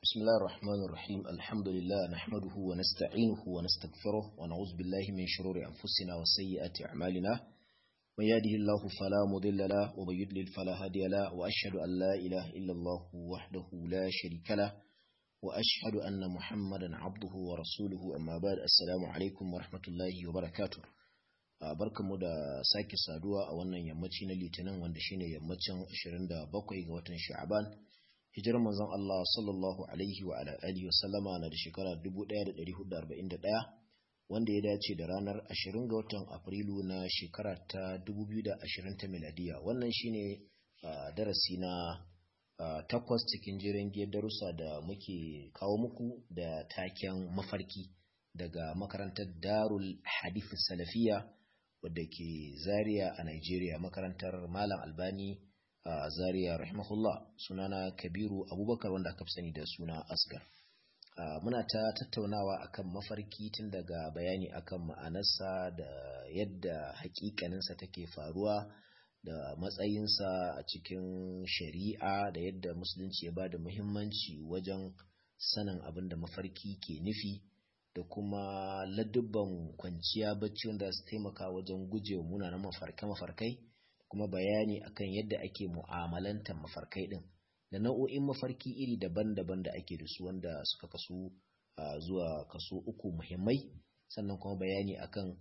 بسم الله الرحمن الرحيم الحمد لله نحمده ونستعينه ونستغفره ونعوذ بالله من شرور أنفسنا وسيئات أعمالنا من يهده الله فلا مضل له ومن يضلل فلا هادي له وأشهد أن لا إله إلا الله وحده لا شريك له وأشهد أن محمدا عبده ورسوله أما بعد السلام عليكم ورحمة الله وبركاته barkanmu da sake saduwa a wannan yammaci na litinin wanda shine yammacin 27 ga watan sha'aban hijirar manzon Allah sallallahu alaihi wa alihi wasallama na da shekara 1441 wanda ya dace da ranar 20 ga watan Afrilu na shekara ta 2020 ta miladiya wannan shine darasi na takwas cikin jiran giyar darussa da muke kawo muku da taken mafarki daga makarantar Darul Hadith Salafiya wadda ke Zaria a Nigeria makarantar Malam Albani a Zaria rahimahullah sunana Kabiru Abubakar wanda aka fi sani da suna Asgar muna ta tattaunawa akan mafarki tun daga bayani akan ma'anarsa da yadda hakikaninsa take faruwa da matsayinsa a cikin shari'a da yadda musulunci ya ba da muhimmanci wajen sanin abin da mafarki ke nufi da kuma ladubban kwanciya bacci wanda su taimaka wajen gujewa munanan mafarkai kuma bayani akan yadda ake mu'amalantar mafarkai din da nau'o'in mafarki iri daban-daban da ake da su wanda suka kasu zuwa kaso uku muhimmai sannan kuma bayani akan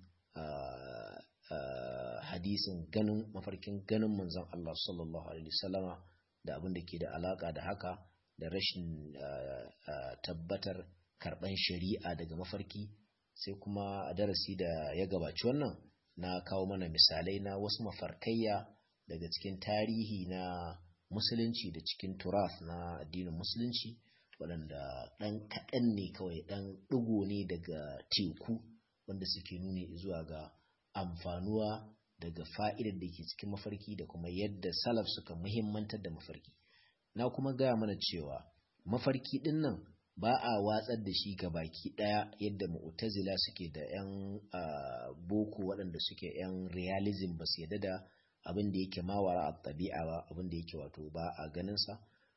hadisin ganin mafarkin ganin manzon Allah sallallahu alaihi wasallama da abin da ke da alaka da haka da rashin tabbatar karban shari'a daga mafarki sai kuma a darasi da ya gabaci wannan na kawo mana misalai na wasu mafarkayya daga cikin tarihi na musulunci da cikin turaf na addinin musulunci waɗanda ɗan kaɗan ne kawai ɗan ɗigo ne daga teku wanda suke nuni zuwa ga amfanuwa daga fa'idar da ke cikin mafarki da kuma yadda salaf suka muhimmantar da mafarki na kuma gaya mana cewa mafarki ɗin nan ba a watsar da shi ga baki ɗaya yadda mu'tazila suke da 'yan boko waɗanda suke 'yan realism ba su yadda da abin da yake mawara a tabi'a ba abin da yake wato ba a ganinsa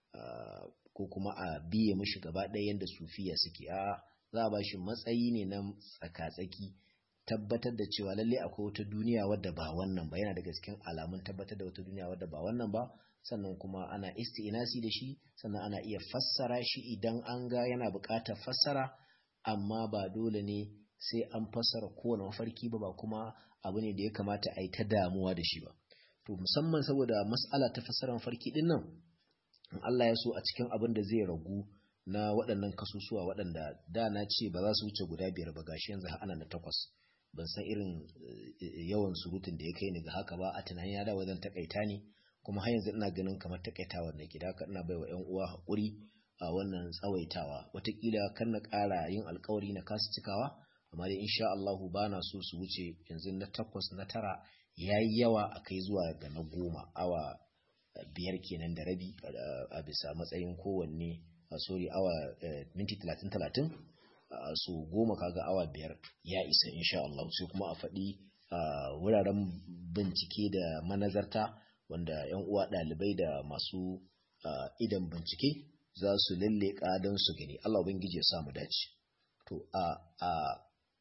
ko kuma a biye mashi gaba ɗaya yadda sufiya suke a za a ba shi matsayi ne na tsaka-tsaki tabbatar da cewa lalle akwai wata duniya wadda ba wannan ba yana daga cikin alamun tabbatar da wata duniya wadda ba wannan ba sannan kuma ana isti'inasi da shi sannan ana iya fassara shi idan an ga yana buƙatar fassara amma ba dole ne sai an fassara kowane mafarki ba ba kuma abu ne da ya kamata a yi ta damuwa da shi ba to musamman saboda mas'ala ta fassara mafarki din nan in Allah ya so a cikin abin da zai ragu na waɗannan kasusuwa waɗanda da na ce ba za su wuce guda biyar ba gashi yanzu ana na takwas ban san irin yawan surutun da ya kai ni ga haka ba a tunanin ya da wajen takaita ne kuma har yanzu ina ganin kamar takaitawa ne gida haka ina baiwa ƴan uwa hakuri a wannan tsawaitawa watakila kan na ƙara yin alkawari na kasu cikawa amma dai insha Allah ba na so su wuce yanzu na takwas na tara yayi yawa a kai zuwa ga na goma awa biyar kenan da rabi a bisa matsayin kowanne sorry awa minti talatin talatin so goma kaga awa biyar ya isa insha Allah sai kuma a faɗi wuraren bincike da manazarta wanda yan uwa ɗalibai da masu idan bincike za su lalle don su gani Allah ubangiji ya samu dace to a a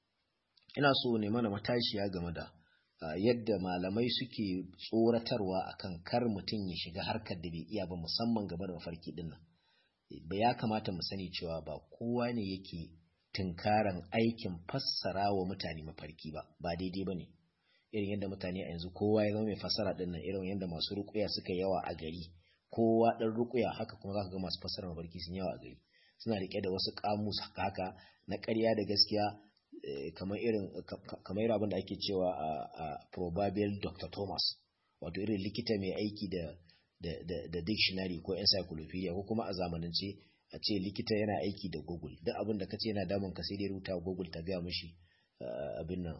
ina so ne mana matashiya game da yadda malamai suke tsoratarwa akan kar mutum ya shiga harkar da bai iya ba musamman game da mafarki din nan ba ya kamata mu sani cewa ba kowa ne yake tunkaran aikin fassara wa mutane mafarki ba ba daidai ba ne irin yadda mutane a yanzu kowa ya zama mai fassara din nan irin yadda masu rukuya suka yawa a gari kowa dan rukuya haka kuma zaka ga masu fassara mafarki sun yawa a gari suna rike da wasu kamus haka na ƙarya da gaskiya kamar irin kamar abin da ake cewa a probable Dr. Thomas wato irin likita mai aiki da da dictionary ko encyclopedia ko kuma a zamanance a ce likita yana aiki da google duk abin da kace yana damun ka sai dai rubuta google ta gaya mishi abin nan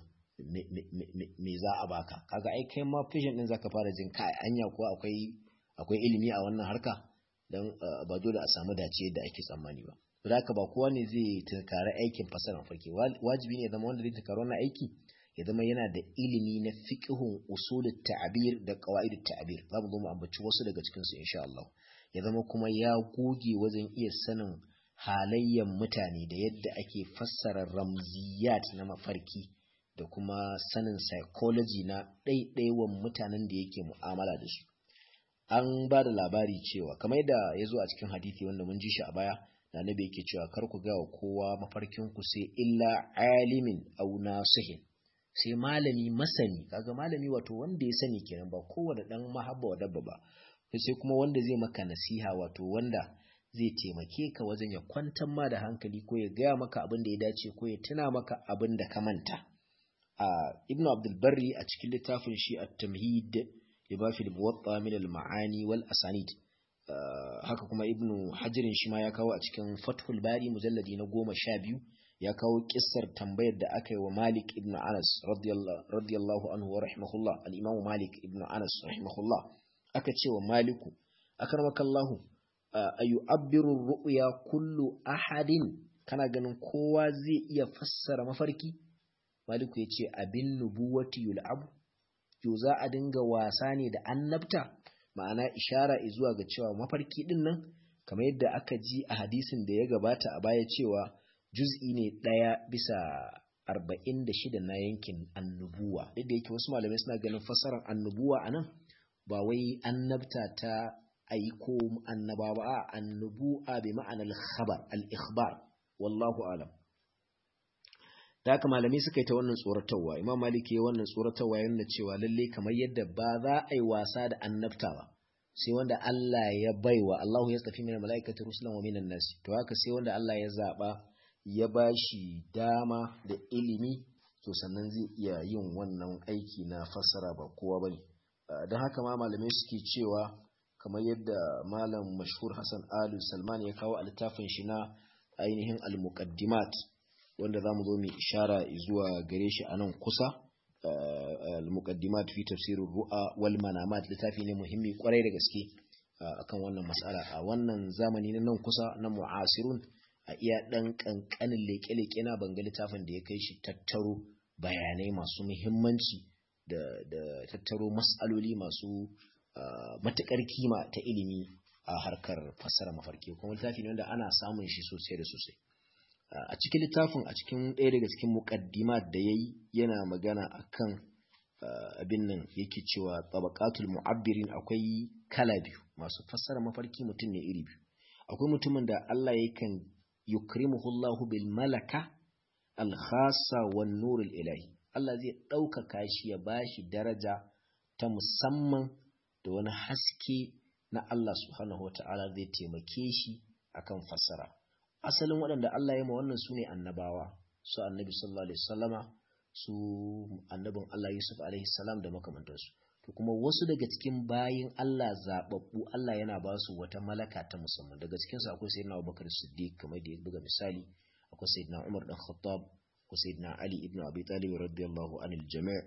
me za a baka kaga ai kai ma patient din zaka fara jin kai anya ko akwai akwai ilimi a wannan harka dan ba dole a samu dace da ake tsammani ba da haka ba kowa ne zai tunkari aikin fasara farki wajibi ne zama wanda zai tunkari wannan aiki ya zama yana da ilimi na fiqhun usulut ta'bir da qawaidut ta'bir za mu zo mu ambaci wasu daga cikin su insha Allah ya zama kuma ya goge wajen iya sanin halayyan mutane da yadda ake fassara ramziyat na mafarki da kuma sanin psychology na ɗaiɗaiwan mutanen da yake mu'amala da su an ba da labari cewa kamar yadda ya zo a cikin hadithi wanda mun ji shi a baya na nabi yake cewa kar ku gawa kowa mafarkin ku sai illa alimin au nasihin sai malami masani kaga malami wato wanda ya sani kenan ba kowane dan mahabba wa dabba ba sai kuma wanda zai maka nasiha wato wanda zai taimake ka wajen ya kwantar ma da hankali ko ya gaya maka abin da ya dace ko ya tuna maka abin da ka manta a ibnu abdul barri a cikin littafin shi at-tamhid libafi al-muwatta min al-ma'ani wal asanid haka kuma ibnu hajirin shi ma ya kawo a cikin fathul bari mujalladi na goma sha biyu ya kawo kissar tambayar da aka yi wa malik ibnu anas radiyallahu anhu wa rahimahullah al-imamu malik ibnu anas rahimahullah aka ce wa maliku akarmakallahu ayu abbiru ru'ya kullu ahadin kana ganin kowa zai iya fassara mafarki maliku ya ce abin nubuwati yul'abu yo za a dinga wasa ne da annabta ma'ana ishara zuwa ga cewa mafarki din nan kamar yadda aka ji a hadisin da ya gabata a baya cewa juz'i ne ɗaya bisa arba'in da shida na yankin annubuwa duk da yake wasu malamai suna ganin fassarar annubuwa a nan ba wai annabta ta aiko annaba ba a annubu'a bi ma'anar khabar al-ikhbar wallahu alam da haka malamai suka yi ta wannan tsoratarwa imam maliki ya wannan tsoratarwa yana cewa lalle kamar yadda ba za a yi wasa da annabta ba sai wanda Allah ya baiwa Allahu ya tafi min malaikati rusulan wa minan nasi to haka sai wanda Allah ya zaba ya bashi dama da ilimi to sannan zai iya yin wannan aiki na fassara ba kowa bane don haka ma malamai suke cewa kamar yadda malam mashhur Hassan Alu Salman ya kawo a littafin shi na ainihin al-muqaddimat wanda za mu zo mu ishara zuwa gare shi a nan kusa al-muqaddimat fi tafsirin ru'a wal manamat littafi ne muhimmi kwarai da gaske akan wannan mas'ala a wannan zamani na nan kusa na mu'asirun a iya dan kankanin leke-leke na banga littafin da ya kai shi tattaro bayanai masu muhimmanci da da tattaro mas'aloli masu matukar kima ta ilimi a harkar fassara mafarki kuma littafi ne wanda ana samun shi sosai da sosai a cikin littafin a cikin ɗaya daga cikin muƙaddimat da ya yi yana magana akan abin nan yake cewa tabaqatul mu'abbirin akwai kala biyu masu fassara mafarki mutum ne iri biyu akwai mutumin da Allah yakan yukrimuhu Allah bil malaka al khassa wan nurul ilahi Allah zai ɗaukaka shi ya bashi daraja ta musamman da wani haske na Allah subhanahu wata'ala zai taimake shi akan fassara asalin waɗanda Allah ya ma wannan su ne annabawa su annabi sallallahu alaihi wasallama su annabin Allah Yusuf alaihi salam da makamantansu to kuma wasu daga cikin bayin Allah zababbu Allah yana ba su wata malaka ta musamman daga cikin su akwai sayyidina Abubakar Siddiq kamar da ya buga misali akwai sayyidina Umar dan Khattab akwai sayyidina Ali ibn Abi Talib radiyallahu anil jami'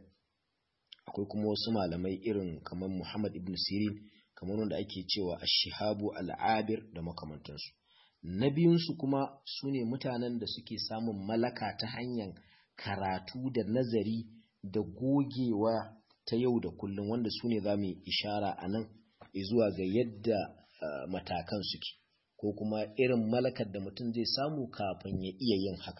akwai kuma wasu malamai irin kamar Muhammad ibn Sirin kamar wanda ake cewa ash-shihabu al-abir da makamantansu na biyunsu kuma su ne mutanen da suke samun malaka ta hanyar karatu da nazari da gogewa ta yau da kullum wanda su ne za mu ishara a nan zuwa ga yadda uh, matakan suke ko kuma irin malakar da mutum zai samu kafin ya iya yin haka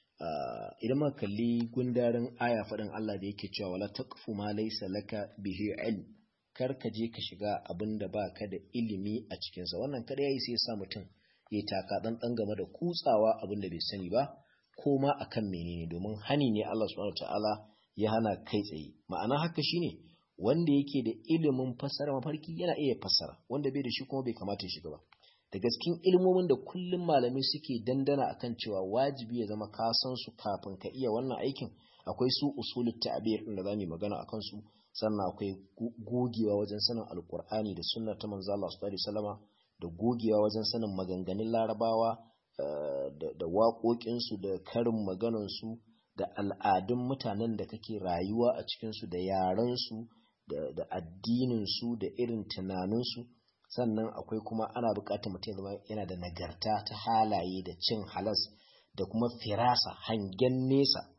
uh, idan muka kalli gundarin aya faɗin Allah da yake cewa wala taqfu ma laysa laka bihi ilm kar ka je ka shiga abin da baka da ilimi a cikinsa wannan kada yayi sai ya sa mutum ya taka ɗanɗan game da kutsawa abin da bai sani ba ko ma akan menene domin hani ne Allah subhanahu ta'ala ya hana kai tsaye ma'ana haka shine wanda yake da ilimin fassara mafarki yana iya fassara wanda bai da shi kuma bai kamata ya shiga ba da gaskin ilmomin da kullum malamai suke dandana akan cewa wajibi ya zama ka san su kafin ka iya wannan aikin akwai su usulut ta'bir din da zamu magana akan su sannan akwai gogewa wajen sanin alqur'ani da sunna ta manzo Allah sallallahu alaihi wasallama da gogewa wajen sanin maganganun larabawa da waƙoƙinsu da karin maganansu da al'adun mutanen da kake rayuwa a cikinsu da yarensu da addininsu da irin tunaninsu sannan akwai kuma ana buƙatar mutum zama yana da nagarta ta halaye da cin halas da kuma firasa hangen nesa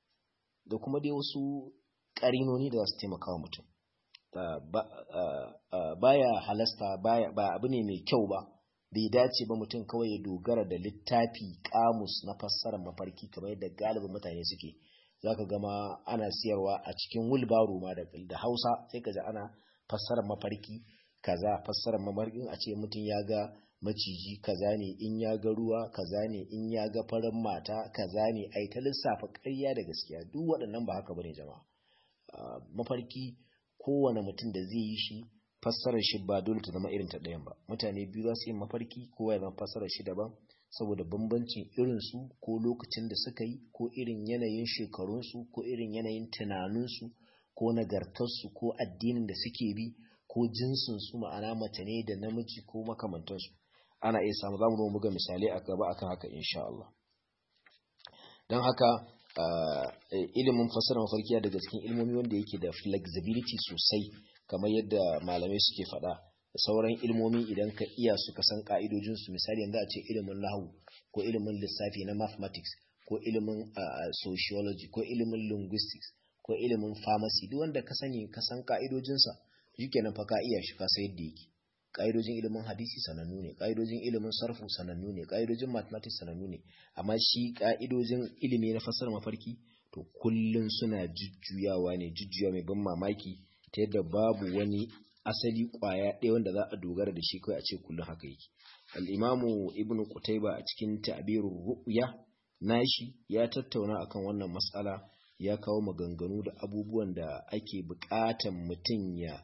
da kuma dai wasu ƙarinoni da za su taimaka wa mutum baya halasta baya ba abu ne mai kyau ba bai dace ba mutum kawai ya dogara da littafi kamus na fassarar mafarki kamar yadda galibin mutane suke zaka gama ana siyarwa a cikin wulbaro ma da Hausa sai ka ji ana fassarar mafarki kaza fassarar mafarkin a ce mutum ya ga maciji kaza ne in ya ga ruwa kaza ne in ya ga farin mata kaza ne ai ta lissafa ƙarya da gaskiya duk waɗannan ba haka bane jama'a mafarki kowane mutum da zai yi shi fassarar shi ba dole ta zama irin ta ɗayan ba mutane biyu za su yi mafarki kowa ya zama fassarar shi daban saboda bambancin irin su ko lokacin da suka yi ko irin yanayin shekarunsu ko irin yanayin tunaninsu ko nagartarsu ko addinin da suke bi ko jinsinsu ma'ana mace ne da namiji ko makamantansu ana iya samu za mu zo muga misalai a gaba akan haka insha Allah don haka ilimin fassara mafarkiya daga cikin ilmomi wanda yake da flexibility sosai kamar yadda malamai suke faɗa da sauran ilmomi idan ka iya su ka san ka'idojinsu misali yanzu a ce ilimin nahu ko ilimin lissafi na mathematics ko ilimin sociology ko ilimin linguistics ko ilimin pharmacy duk wanda ka sani ka san ka'idojinsa shikenan fa ka iya shi ka sai yadda yake ka'idojin ilimin hadisi sanannu ne ka'idojin ilimin sarfu sanannu ne ka'idojin mathematics sanannu ne amma shi ka'idojin ilimi na fassarar mafarki to kullun suna jujjuyawa ne jujjuya mai ban mamaki ta yadda babu wani asali kwaya ɗaya wanda za a dogara da shi kawai a ce kullum haka yake al-imamu ibnu qutayba a cikin ta'birur ru'ya nashi ya tattauna akan wannan mas'ala ya kawo maganganu da abubuwan da ake buƙatan mutum ya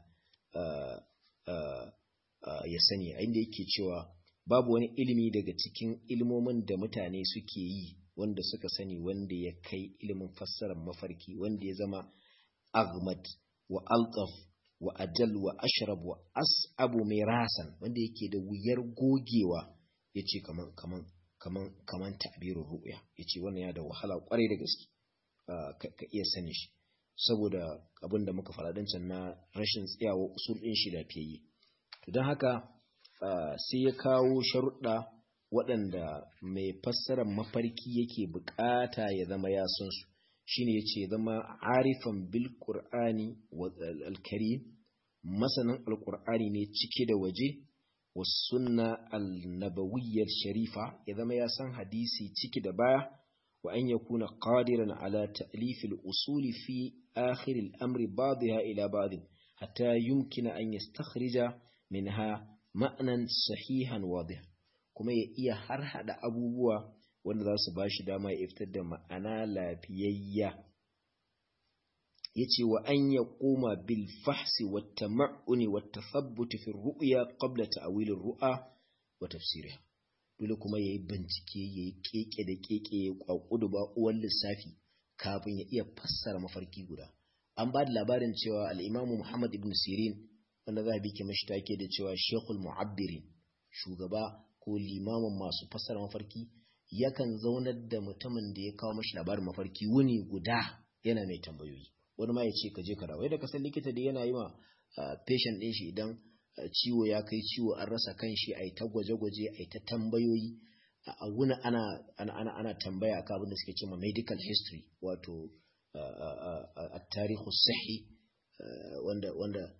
ya sani a inda yake cewa babu wani ilimi daga cikin ilmomin da mutane suke yi wanda suka sani wanda ya kai ilimin fassarar mafarki wanda ya zama agmad wa alqaf wa ajal wa ashrab wa as'abu mirasan wanda yake da wuyar gogewa yace kaman kaman kaman kaman ta'birur ru'ya yace wannan ya da wahala kwarai da gaske ka iya sani shi saboda abin da muka faɗa can na rashin tsayawa usul ɗin shi lafiyayye don haka sai ya kawo sharuɗa waɗanda mai fassarar mafarki yake bukata ya zama ya san su shine yace zama arifan bil qur'ani wa al-karim masanin al-qur'ani ne cike da waje wa sunna al-nabawiyyar sharifa ya zama ya san hadisi ciki da baya wa an yakuna qadiran ala ta'lif al-usul fi akhir al-amri ba'daha ila ba'd hatta yumkina an yastakhrija minha ma'nan sahihan wadih kuma ya iya har hada abubuwa wanda za su ba shi dama ya fitar da ma'ana lafiyayya ya ce wa an ya koma bil fahsi wa tama'uni wa tathabbuti fi ru'ya qabla ta'wilin ru'a wa tafsiriha dole kuma yayi bincike yayi keke da keke ya kwakudu ba uwan lissafi kafin ya iya fassara mafarki guda an ba da labarin cewa al-Imam Muhammad ibn Sirin wanda za a bi ke mashi take da cewa Sheikhul Mu'abbirin shugaba ko limamin masu fassara mafarki yakan zaunar da mutumin da ya kawo mashi labarin mafarki wuni guda yana mai tambayoyi wani ma ya ce ka je ka dawo yadda ka san likita da yana yi ma patient ɗin shi idan ciwo ya kai ciwo an rasa kan shi a yi ta gwaje-gwaje a yi ta tambayoyi a wuni ana ana ana tambaya akan abin da suke cewa medical history wato a tarihu sahi wanda wanda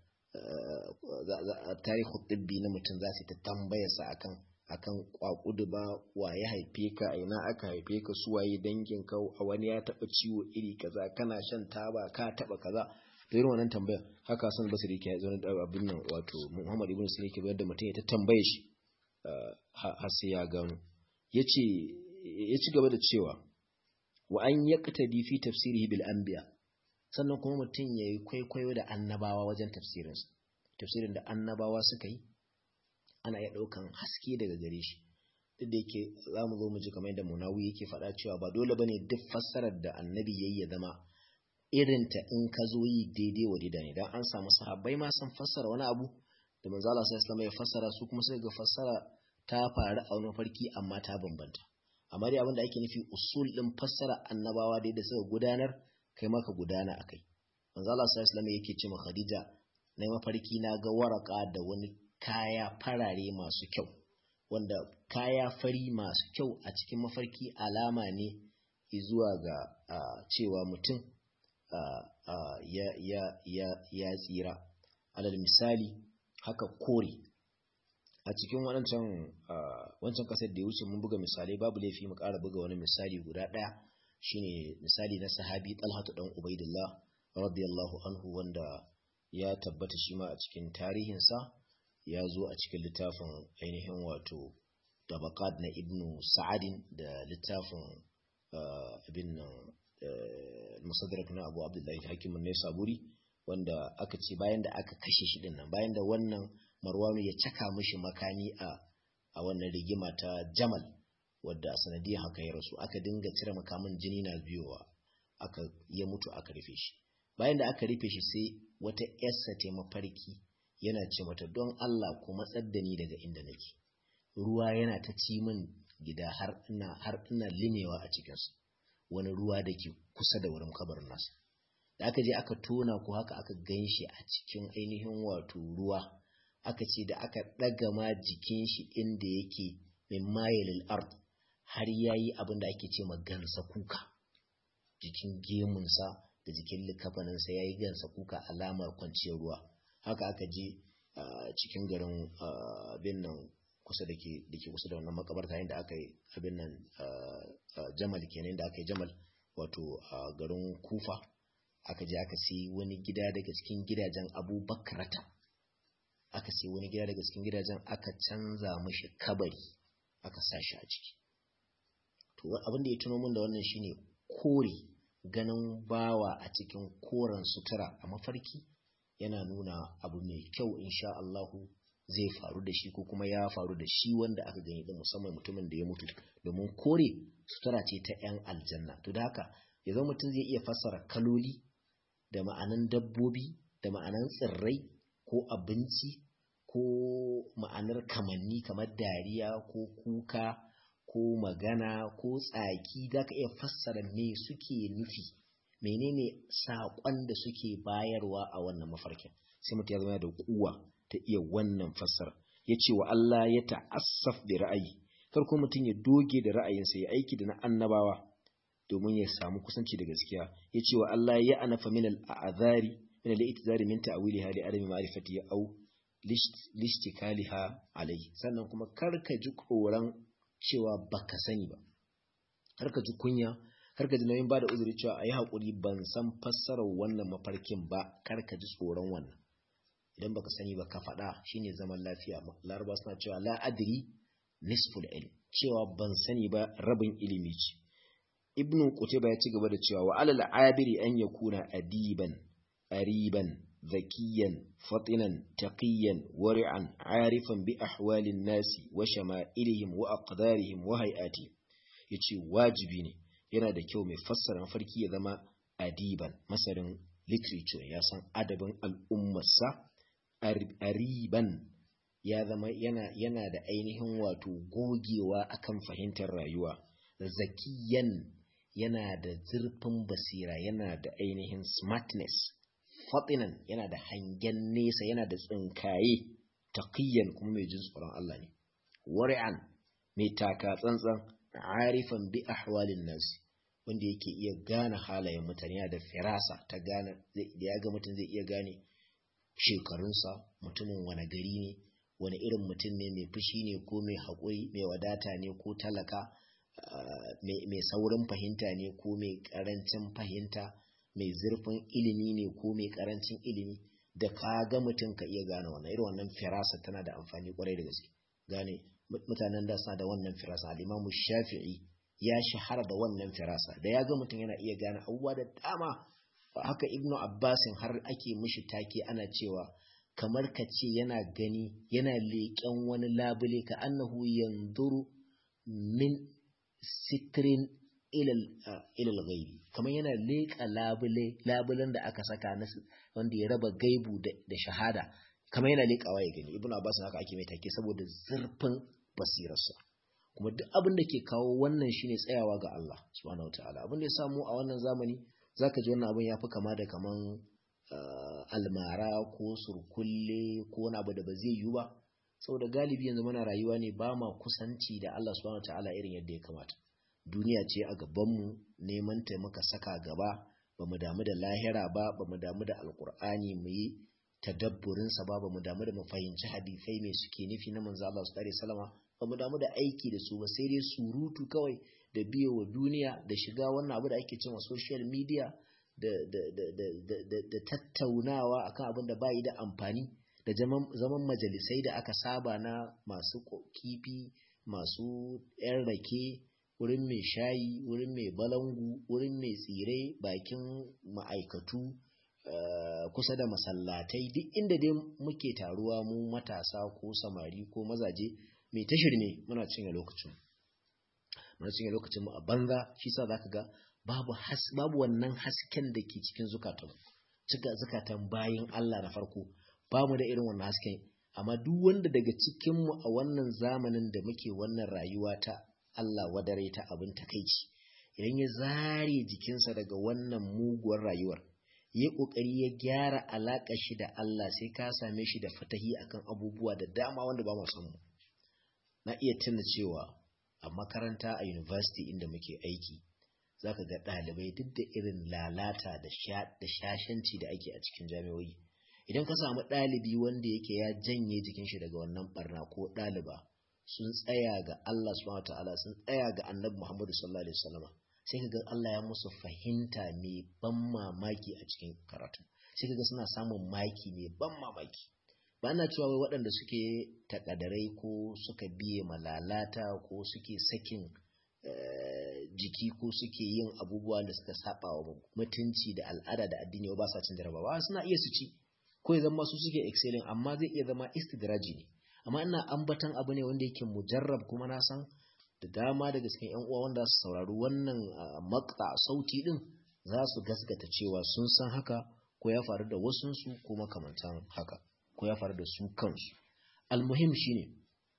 tarihu tibbi na mutum za su ta tambayarsa akan akan kwakudu ba wa ya haife ka a ina aka haife ka su waye dangin ka a wani ya taba ciwo iri kaza kana shan taba ka taba kaza to irin wannan tambayar haka san basiri ke zo da abin nan wato Muhammad ibn Sina ke bayar da mutum ya ta tambaye shi har sai ya gano yace ya ci gaba da cewa wa an yaqtadi fi tafsirihi bil anbiya sannan kuma mutum yayi kwaikwayo da annabawa wajen tafsirinsa tafsirin da annabawa suka yi ana iya ɗaukan haske daga gare shi duk da yake za mu zo mu ji kamar yadda munawi yake faɗa cewa ba dole bane duk fassarar da annabi yayi ya zama irin ta in ka zo yi daidai wa daidai ne dan an samu sahabbai ma sun fassara wani abu da manzo Allah sallallahu alaihi ya fassara su kuma sai ga fassara ta faru a wani farki amma ta bambanta amma dai abin da ake nufi usul din fassara annabawa dai da suka gudanar kai ma ka gudana akai manzo Allah sallallahu alaihi yake ce ma Khadija na mafarki na ga waraka da wani kaya farare masu kyau wanda kaya fari masu kyau a cikin mafarki alama ne zuwa ga uh, cewa mutum uh, uh, ya, ya, ya, ya tsira alal misali haka kore a cikin waɗancan wancan ƙasar da ya wuce mun buga misalai babu laifi mu ƙara buga wani misali guda ɗaya shine misali na sahabi talhatu dan ubaidillah radiyallahu anhu wanda ya tabbata shi ma a cikin tarihinsa ya zo a cikin littafin ainihin wato tabaqat na ibnu sa'adin da littafin ibn musadrak na abu abdullahi hakim ne saburi wanda aka ce bayan da aka kashe shi din nan bayan da wannan marwanu ya caka mishi makami a a wannan rigima ta jamal wadda a sanadiyar haka ya rasu aka dinga cire makamin jini na biyowa aka ya mutu aka rufe shi bayan da aka rufe shi sai wata yarsa ta mafarki yana ce mata don Allah ku matsar da ni daga inda nake ruwa yana ta ci min gida har ina har ina limewa a cikinsa wani ruwa da ke kusa da wurin kabarin nasa da aka je aka tona ko haka aka gan shi a cikin ainihin wato ruwa aka ce da aka ɗaga ma jikin shi inda yake min mayilil ard har yayi abin da ake ce ma gansa kuka jikin gemunsa da jikin likafaninsa ya yi gansa kuka alamar kwanciyar ruwa haka aka je cikin garin abin nan kusa da ke kusa da wannan makabarta inda aka yi abin nan jamal kenan da aka yi jamal wato a garin kufa aka je aka sai wani gida daga cikin gidajen abubakarata aka sai wani gida daga cikin gidajen aka canza mashi kabari aka sa shi a ciki to abin da ya tuno min da wannan shine kore ganin bawa a cikin koren sutura a mafarki yana nuna abu mai kyau insha Allahu zai faru da shi ko kuma ya faru da shi wanda aka gani da musamman mutumin da ya mutu domin kore sutura ce ta 'yan aljanna to da haka ya zama mutum zai iya fassara kaloli da ma'anan dabbobi da ma'anan tsirrai ko abinci ko ma'anar kamanni kamar dariya ko kuka ko magana ko tsaki za ka iya fassara me suke nufi menene saƙon da suke bayarwa a wannan mafarkin sai mutum ya zama da kuwa ta iya wannan fassara ya ce wa Allah ya ta'assaf da ra'ayi kar ko mutum ya doge da ra'ayinsa ya aiki da na annabawa domin ya samu kusanci da gaskiya ya ce wa Allah ya anafa min al'azari min al'itizari min ta'wiliha li adami ma'rifati au lishtikaliha alai sannan kuma kar ka ji koran cewa baka sani ba kar ka ji kunya kar ka ji nauyin bada uzuri cewa ayi hakuri ban san fassarar wannan mafarkin ba kar ka ji tsoron wannan idan baka sani ba ka faɗa shine zaman lafiya laraba suna cewa la adri nisful ilm cewa ban sani ba rabin ilimi ce ibnu qutayba ya ci gaba da cewa wa alal abiri an yakuna adiban ariban zakiyan fatinan taqiyan wari'an arifan bi ahwalin nasi wa shama'ilihim wa aqdarihim wa hay'ati yace wajibi ne yana da kyau mai fassara mafarki ya zama adiban masarin literature ya san adabin al'ummarsa ariban ya zama yana yana da ainihin wato gogewa akan fahimtar rayuwa zakiyan yana da zurfin basira yana da ainihin smartness fatinan yana da hangen nesa yana da tsinkaye taqiyan kuma mai jin tsoron Allah ne wari'an mai taka tsantsan arifan bi ahwalin nas wanda yake iya gane halayen mutane yana da firasa ta gane da ya ga mutum zai iya gane shekarunsa mutumin wani gari ne wani irin mutum ne mai fushi ne ko mai haƙuri mai wadata ne ko talaka mai saurin fahimta ne ko mai ƙarancin fahimta mai zurfin ilimi ne ko mai ƙarancin ilimi da ka ga mutum ka iya gane wannan irin wannan firasa tana da amfani kwarai da gaske gane mutanen da suna da wannan firasa al-imamu shafi'i ya shahara da wannan firasa da ya ga mutum yana iya gane abubuwa da dama haka ibnu abbasin har ake mishi take ana cewa kamar ka ce yana gani yana leƙen wani labule ka annahu yanzuru min sitrin ilal gaibi kamar yana leƙa labule labulen da aka saka na wanda ya raba gaibu da shahada kamar yana leƙawa ya gani ibnu abbas haka ake mai take saboda zurfin basirarsa kuma duk abin da ke kawo wannan shine tsayawa ga Allah subhanahu wataala abin da ya samu a wannan zamani zaka ji wannan abin yafi kama da kaman almara ko surkulle ko wani abu da ba zai yiwu ba saboda galibi yanzu muna rayuwa ne ba ma kusanci da Allah subhanahu wataala irin yadda ya kamata duniya ce a gabanmu neman ta muka saka gaba ba mu damu da lahira ba ba mu damu da alkur'ani mu yi tadabburinsa ba ba mu damu da mu fahimci hadisai mai suke nufi na manzo Allah su alaihi salama ba mu damu da aiki da su ba sai dai surutu kawai da biyo wa duniya da shiga wannan abu da ake cewa social media da da da da da, da tattaunawa akan abin da bai da amfani da zaman majalisai da aka saba na masu kifi masu yan rake wurin mai shayi wurin mai balangu wurin mai tsire bakin ma'aikatu Uh, kusa da masallatai duk inda dai muke taruwa mu matasa ko samari ko mazaje mai tashir ne muna cinye lokacin muna cinye lokacin mu a banza shi sa zaka ga babu has babu wannan hasken da ke cikin zukatan cika zukatan bayin Allah na farko ba mu da irin wannan hasken amma duk wanda daga cikin mu a wannan zamanin da muke wannan rayuwa ta Allah wadare ta abin takeici idan ya zare jikinsa daga wannan muguwar rayuwar yi ƙoƙari ya gyara alaƙa shi da Allah sai ka same shi da fatahi akan abubuwa da dama wanda ba mu mu na iya tuna cewa a makaranta a university inda muke aiki zaka ga ɗalibai duk da irin lalata da shashanci da ake a cikin jami'o'i idan ka samu ɗalibi wanda yake ya janye jikin shi daga wannan barna ko ɗaliba sun tsaya ga Allah subhanahu ta'ala sun tsaya ga Annabi Muhammadu sallallahu alaihi wasallam sai ka ga Allah ya musu fahimta mai ban mamaki a cikin karatu sai ka ga suna samun maki mai ban mamaki ba na cewa wai waɗanda suke takadarai ko suka biye malalata ko suke sakin jiki ko suke yin abubuwa da suka saba wa mutunci da al'ada da addini ba sa cin jarabawa suna iya su ci ko ya zama su suke excelling amma zai iya zama istidraji ne amma ina ambatan abu ne wanda yake mujarrab kuma na san da dama daga cikin yan uwa wanda su saurari wannan makta sauti din za su gaskata cewa sun san haka ko ya faru da wasunsu ko makamantan haka ko ya faru da su kansu almuhim shine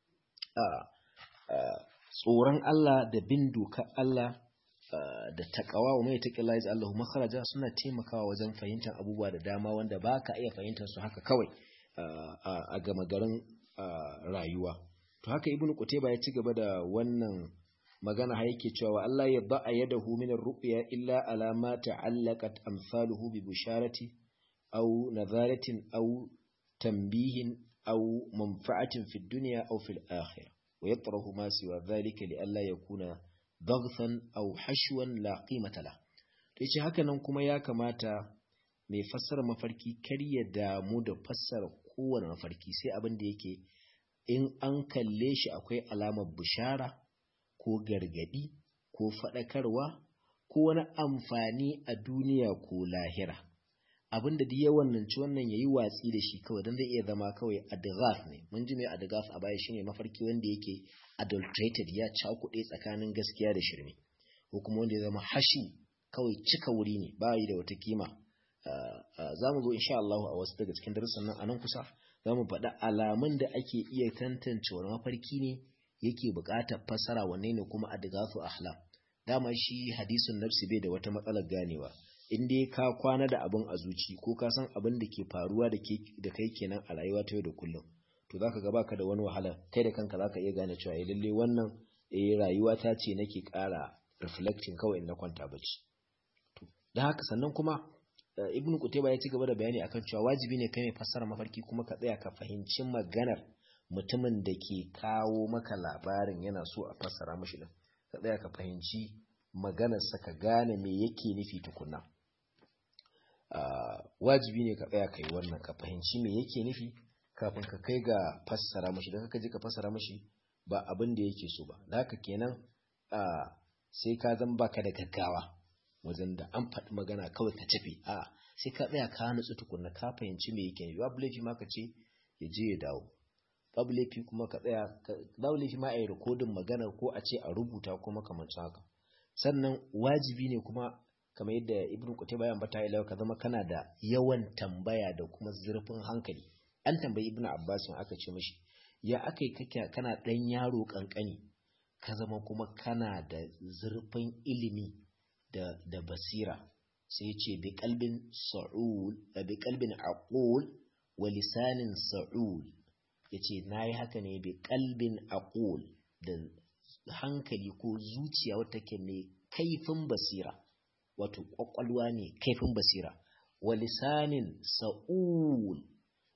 tsoron Allah da bin dokar Allah da takawa wa mai taƙila ya Allahu makaraja suna taimakawa wajen fahimtar abubuwa da dama wanda ba ka iya fahimtar su haka kawai a gama garin rayuwa to haka ibn qutayba ya ci gaba da wannan magana har yake cewa Allah ya ba'a yadahu min ar-ru'ya illa ala ma ta'allaqat amsaluhu bi bisharati aw nadharatin aw tanbihin aw manfa'atin fi dunya aw fil akhirah wa yatrahu ma siwa dhalika li alla yakuna daghfan aw hashwan la qimata la to yace haka nan kuma ya kamata mai fassara mafarki kar ya damu da fassara kowane mafarki sai abin da yake in an kalle shi akwai alamar bishara ko gargadi ko faɗakarwa ko wani amfani a duniya ko lahira abin da ya wannanci wannan yayi watsi da shi kawai don zai iya zama kawai adghaf ne mun ji mai adghaf a baya shine mafarki wanda yake adulterated ya cakuɗe tsakanin gaskiya da shirme ko kuma wanda ya zama hashi kawai cika wuri ne ba yi da wata kima za mu zo insha Allah a wasu daga cikin darussan nan a nan kusa za mu faɗi alamun da ake iya tantance wani mafarki ne yake buƙatar fassara wanne ne kuma adghafu ahlam dama shi hadisun nafsi bai da wata matsalar ganewa in dai ka kwana da abin a zuci ko ka san abin da ke faruwa da kai kenan a rayuwa ta yau da kullum to zaka ga baka da wani wahala kai da kanka zaka iya gane cewa eh lalle wannan eh rayuwa ta ce nake ƙara reflecting kawai in na kwanta bacci to dan haka sannan kuma ibnu kutayba ya ci gaba da bayani akan cewa wajibi ne kai mai fassara mafarki kuma ka tsaya ka fahimci maganar mutumin da ke kawo maka labarin yana so a fassara mashi din ka tsaya ka fahimci maganarsa ka gane me yake nufi tukunna wajibi ne ka tsaya kai wannan ka fahimci me yake nufi kafin ka kai ga fassara mashi da ka je ka fassara mashi ba abin da yake so ba da haka kenan sai ka zan baka da gaggawa wajen da an faɗi magana kawai ka tafi a sai ka tsaya ka nutsu tukunna ka fahimci me yake nufi babu laifi ma ka ce ya je ya dawo babu laifi kuma ka tsaya babu laifi ma a yi rikodin magana ko a ce a rubuta ko makamancin haka sannan wajibi ne kuma kamar yadda ibn qutayba ya ambata ila ka zama kana da yawan tambaya da kuma zurfin hankali an tambayi ibn abbas aka ce mishi ya akai kake kana dan yaro kankani ka zama kuma kana da zurfin ilimi da da basira sai ya ce bi qalbin sa'ul bi qalbin aqul wa lisanin sa'ul yace nayi haka ne bi qalbin aqul da hankali ko zuciya wata ke mai kaifin basira wato kwakwalwa ne kaifin basira wa lisanin sa'ul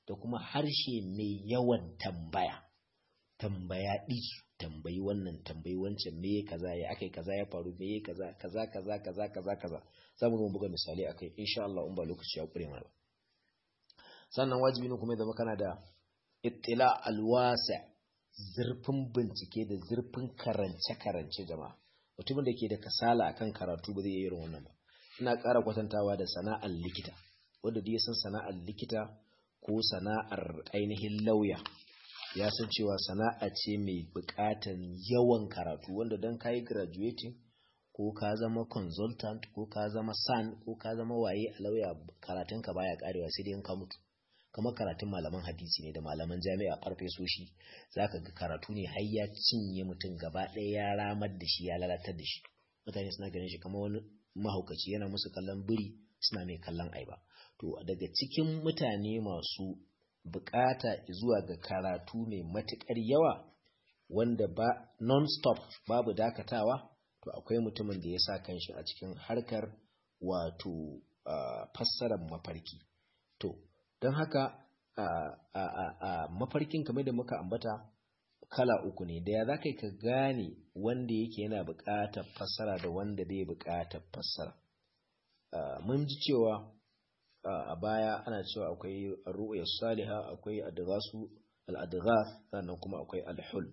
da kuma harshe mai yawan tambaya tambaya ɗisu tambayi wannan tambayi wancan me kaza ya akai kaza ya faru me kaza kaza kaza kaza kaza kaza za mu buga misali akai insha Allah in ba lokaci ya kure mana sannan wajibi ne kuma ya zama kana da ittila alwasa zurfin bincike da zurfin karance karance jama'a mutumin da ke da kasala akan karatu ba zai iya irin wannan ba ina ƙara kwatantawa da sana'ar likita wanda duk ya san sana'ar likita ko sana'ar ainihin lauya ya san cewa sana'a ce mai buƙatan yawan karatu wanda don ka yi graduating ko ka zama consultant ko ka zama san ko ka zama waye a lauya karatunka baya karewa sai dai in ka mutu kamar karatun malaman hadisi ne da malaman jami'a karfe soshi zaka ga karatu ne har ya cinye mutum gaba ɗaya ya ramar da shi ya lalatar da shi mutane suna ganin shi kamar wani mahaukaci yana musu kallon biri suna mai kallon aiba to daga cikin mutane masu bukata zuwa ga karatu mai matukar yawa wanda ba non-stop babu dakatawa to akwai mutumin da ya sa kanshi a cikin harkar wato uh, fassarar mafarki to don haka uh, uh, mafarkin kamar da muka ambata kala uku ne da ya za ka gane wanda yake yana buƙatar fassara da wanda bai buƙatar fassara mun ji cewa a baya ana cewa akwai ru'ya saliha akwai adghasu al-adghas sannan kuma akwai al-hul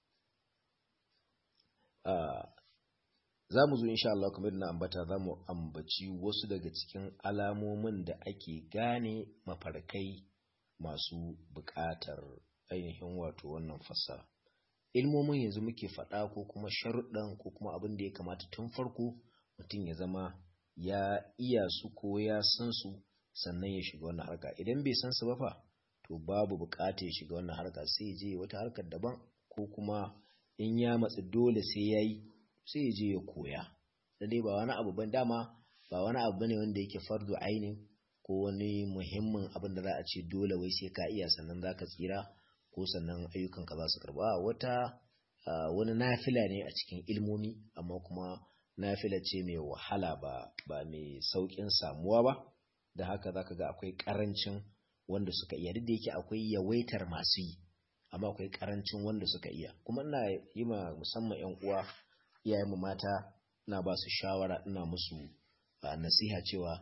za mu zo insha Allah kamar na ambata za mu ambaci wasu daga cikin alamomin da ake gane mafarkai masu buƙatar ainihin wato wannan fassara ilmomin yanzu muke faɗa ko kuma sharuɗan ko kuma abin da ya kamata tun farko mutum ya zama ya iya su ko ya san su sannan ya shiga wannan harka idan bai san su ba fa to babu buƙatar ya shiga wannan harka sai ya je wata harkar daban ko kuma in ya matsi dole sai ya yi sai ya je ya koya da dai ba wani abu ban dama ba wani abu bane wanda yake fardu ainin ko wani muhimmin abin da za a ce dole wai sai ka iya sannan za ka tsira ko sannan ayyukanka za su karba wata wani nafila ne a cikin ilmomi amma kuma nafila ce mai wahala ba ba mai saukin samuwa ba da haka zaka ga akwai karancin wanda suka iya duk da yake akwai yawaitar masu yi amma akwai karancin wanda suka iya kuma ina yi ma musamman yan uwa iyayenmu mata ina ba su shawara ina musu nasiha cewa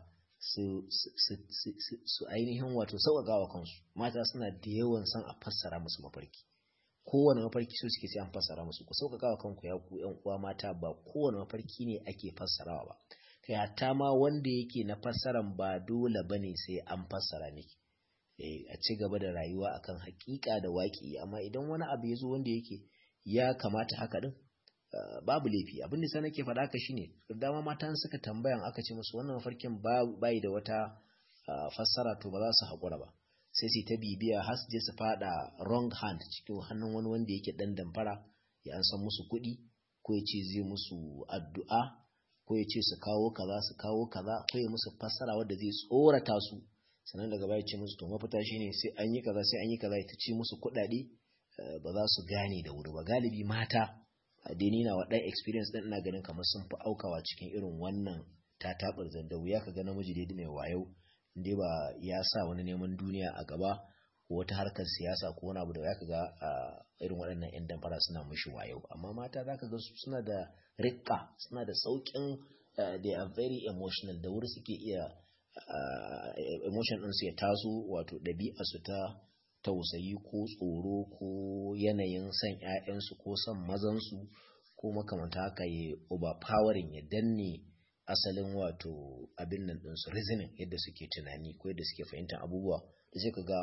su ainihin wato sauƙaƙa wa kansu mata suna da yawan son a fassara musu mafarki kowane mafarki so suke sai an fassara musu ku sauƙaƙa wa kanku ya ku ƴan uwa mata ba kowane mafarki ne ake fassarawa ba kai hatta ma wanda yake na fassaran ba dole bane sai an fassara miki eh a ci gaba da rayuwa akan haƙiƙa da waƙi amma idan wani abu ya zo wanda yake ya kamata haka din babu laifi abin da nake faɗa ka shine dama matan suka tambayan aka ce musu wannan mafarkin bai da wata fassara to ba za su haƙura ba sai su ta bibiya har su je su faɗa wrong hand cikin hannun wani wanda yake ɗan damfara ya an san musu kuɗi ko ya ce zai musu addu'a ko ya ce su kawo kaza su kawo kaza ko ya musu fassara wadda zai tsorata su sannan daga baya ce musu to mafita shine sai an yi kaza sai an yi kaza ya ta ci musu kuɗaɗe ba za su gane da wuri ba galibi mata addini na waɗan experience ɗin ina ganin kamar sun fi aukawa cikin irin wannan ta taɓar zanda wuya ka ga namiji daidai mai wayo inda ba ya sa wani neman duniya a gaba ko wata harkar siyasa ko wani abu da ya ka ga irin waɗannan 'yan damfara suna mashi wayo amma mata za ka ga suna da rikka suna da sauƙin they are very emotional da wuri suke iya emotion ɗinsu ya taso wato ɗabi'a su ta tausayi ko tsoro ko yanayin son ‘ya'yansu ko son mazansu ko makamanta haka ya overpowering ya danne asalin wato abin nan ɗinsu reasoning yadda suke tunani ko yadda suke fahimtar abubuwa da sai ka ga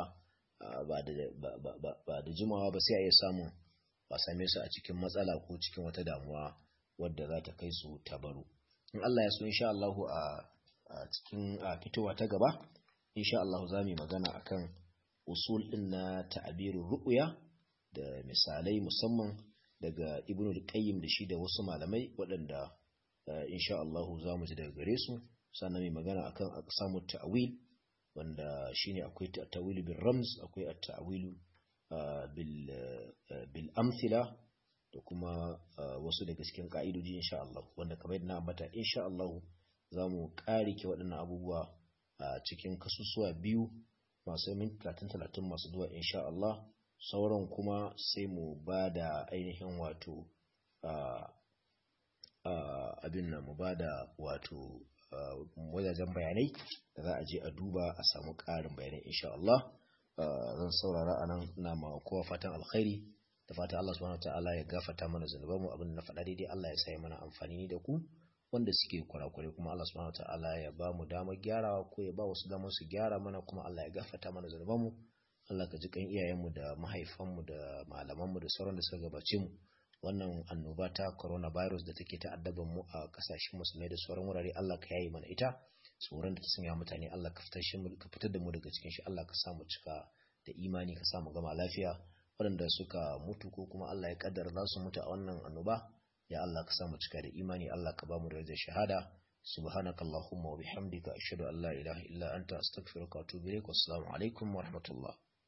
ba da jimawa ba sai a iya samun ba same su a cikin matsala ko cikin wata damuwa wadda za ta kai su tabaru in Allah ya so insha Allah a cikin fitowa ta gaba insha Allah za mu yi magana akan usul ɗin na ta'abirin ru'uya da misalai musamman daga ibn al-qayyim da shi da wasu malamai waɗanda insha Allah za mu ji daga gare su sannan mai magana akan aqsamu ta'wil wanda shine akwai ta'wil bil ramz akwai at-ta'wil bil bil amthila da kuma wasu daga cikin ka'idoji insha Allah wanda kamar yadda na ambata insha Allah za mu ƙarike waɗannan abubuwa a cikin kasusuwa biyu masu minti talatin talatin masu zuwa insha Allah sauran kuma sai mu ba da ainihin wato abin nan mu ba da wato wajajen bayanai da za a je a duba a samu ƙarin bayanai insha Allah zan saurara a nan na ma kowa fatan alkhairi da fatan Allah subhanahu ta'ala ya gafata mana zunubanmu abin da na faɗa daidai Allah ya sa mana amfani da ku wanda suke kurakure kuma Allah subhanahu ta'ala ya ba mu damar gyarawa ko ya ba wasu damar su gyara mana kuma Allah ya gafata mana zunubanmu Allah ka ji kan iyayenmu da mahaifanmu da malamanmu da sauran da suka gabace mu wannan annoba ta coronavirus da take ta'addaban mu a kasashen musulmai da sauran wurare Allah ka yayi mana ita tsoron da ta sanya mutane Allah ka fitar shi ka fitar da mu daga cikin shi Allah ka sa mu cika da imani ka sa mu gama lafiya waɗanda suka mutu ko kuma Allah ya kaddara za su mutu a wannan annoba ya Allah ka sa mu cika da imani Allah ka ba mu da shahada subhanakallahumma wa bihamdika ashhadu an la ilaha illa anta astaghfiruka wa atubu ilaik wassalamu alaikum wa rahmatullah